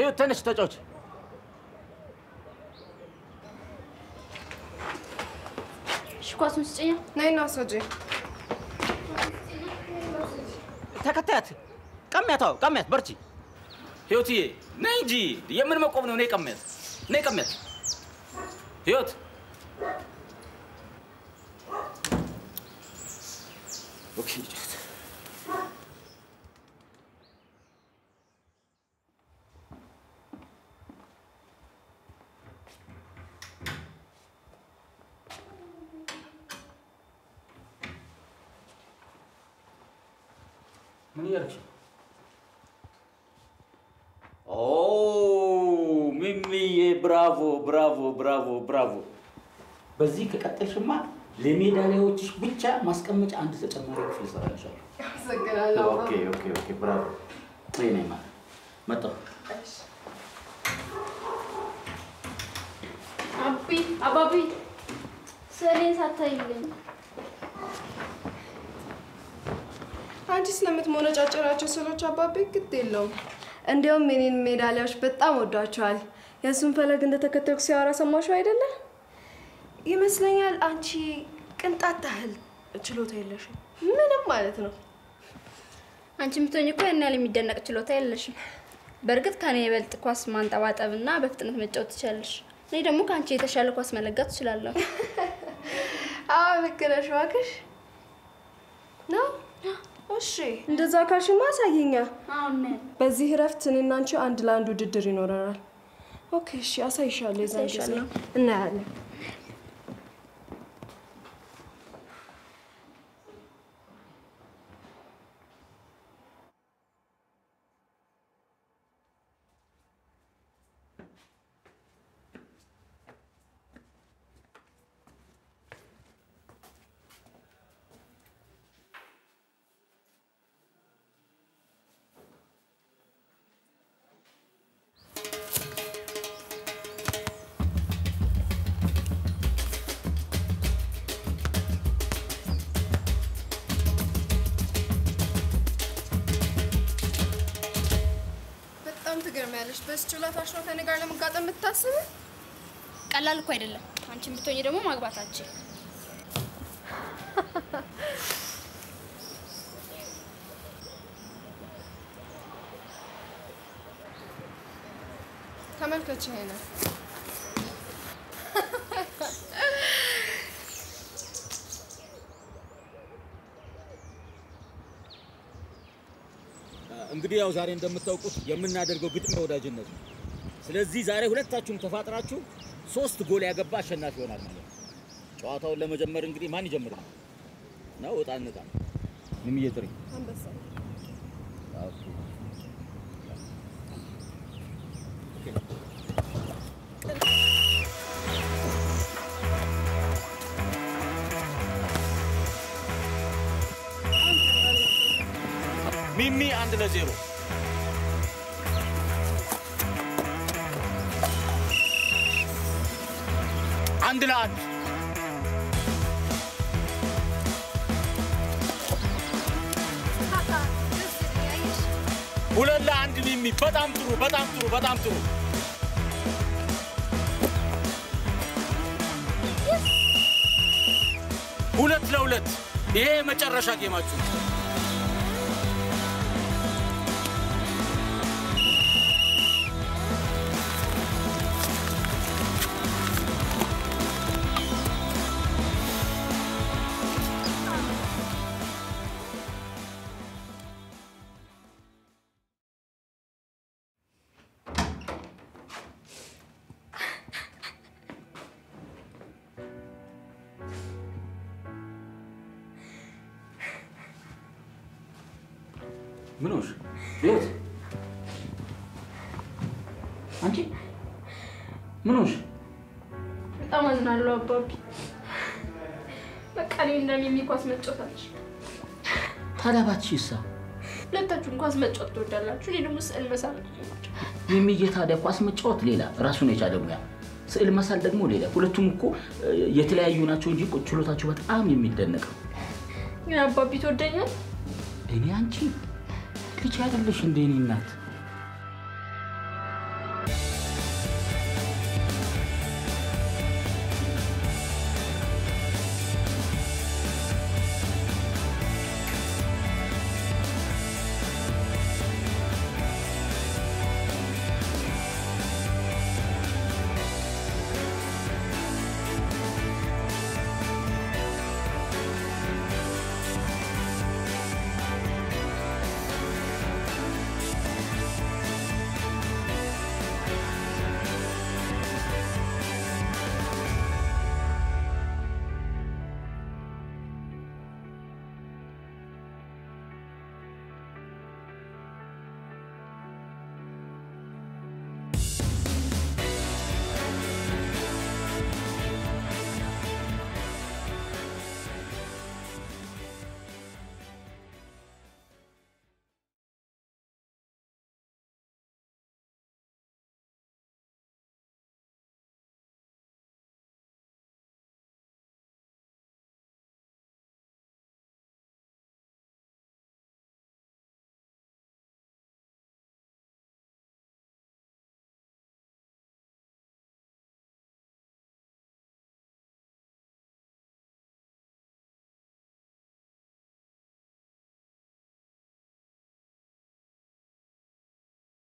ህይወት ተነሽ ተጫዎች። እሺ ኳሱን ስጭኛ። ነይና ውሰጂ። ተከታያት፣ ቀሚያት፣ አዎ ቀሚያት፣ በርቺ። ህይወትዬ ነይ እንጂ የምን መቆም ነው? ነይ ቀሚያት፣ ነይ ቀሚያት። ህይወት ኦኬ ጫወት። ምን እያደረግሽ ነው? ኦ ሚሚዬ፣ ብራቮ ብራቮ ብራቮ ብራቮ። በዚህ ከቀጠልሽማ ለሜዳሊያዎችሽ ብቻ ማስቀመጫ አንድ ተጨማሪ ክፍል እሰራልሻለሁ። አመሰግናለሁ። ኦኬ ኦኬ ኦኬ፣ ብራቮ። ነይ ነይ ማለት መጣሁ። አቢ አባቢ ስዕሌን ሳታይልኝ አንቺ ስለምትሞነጫጭራቸው ስዕሎች አባቤ ግድ የለውም። እንዲያውም የኔን ሜዳሊያዎች በጣም ወዷቸዋል። የእሱን ፈለግ እንደተከተልኩ ሲያወራ ሰማሽው አይደለ? ይመስለኛል አንቺ ቅንጣት ታህል ችሎታ የለሽም። ምንም ማለት ነው። አንቺ የምትሆኝ እኮ ያን ያህል የሚደነቅ ችሎታ የለሽም። በእርግጥ ከኔ የበልጥ ኳስ ማንጠባጠብ እና በፍጥነት መጫወት ትችላለሽ። እኔ ደግሞ ከአንቺ የተሻለ ኳስ መለጋት ትችላለሁ። አዎ ልክ ነሽ እባክሽ። ነው እሺ፣ እንደዛ ካልሽማ አሳየኛ። አሁን በዚህ እረፍት እኔና አንቺ አንድ ለአንድ ውድድር ይኖረናል። ኦኬ፣ እሺ፣ አሳይሻለሁ። የዛን ጊዜ አሳይሻለሁ። እናያለን። በጣም ትገርሚያለሽ። በዚህ ችሎታሽ ነው ከኔ ጋር ለመጋጠም የምታስብ? ቀላል እኮ አይደለም። አንቺ ብትሆኝ ደግሞ ማግባታችን ተመልከች ይሄንን እንግዲህ ያው ዛሬ እንደምታውቁት የምናደርገው ግጥሚያ ወዳጅነት ነው። ስለዚህ ዛሬ ሁለታችሁም ተፋጥራችሁ ሶስት ጎል ያገባ አሸናፊ ይሆናል ማለት ነው። ጨዋታውን ለመጀመር እንግዲህ ማን ይጀምር ነው? ነው እጣ እንጣ ምንም እየጥሪ አንበሳ ሚሚ አንድ ለዜሮ አንድ ለአንድ ሁለት ለአንድ ሚሚ በጣም ጥሩ በጣም ጥሩ በጣም ጥሩ ሁለት ለሁለት ይሄ የመጨረሻ ጌማችሁ ነው። ምን ሆንሽ? ህይወት አንቺ ምን ሆንሽ? በጣም አዝናለሁ አባቢ። በቃ እኔ እንደሚሚ ኳስ መጫወት አልችልም። ታዲያ ባትሽሳ ሁለታችሁም ኳስ መጫወት ትወዳላችሁ፣ እኔ ደግሞ ስዕል መሳል ነው። የሚዬ ታዲያ ኳስ መጫወት ሌላ ራሱን የቻለ ሙያ፣ ስዕል መሳል ደግሞ ሌላ። ሁለቱም እኮ እ፣ የተለያዩ ናቸው እንጂ እኮ ችሎታቸው በጣም የሚደነቅ ነው። ግን አባቢ ትወደኛል? እኔ አንቺ ልጅ አይደለሽ እንደ እኔ እናት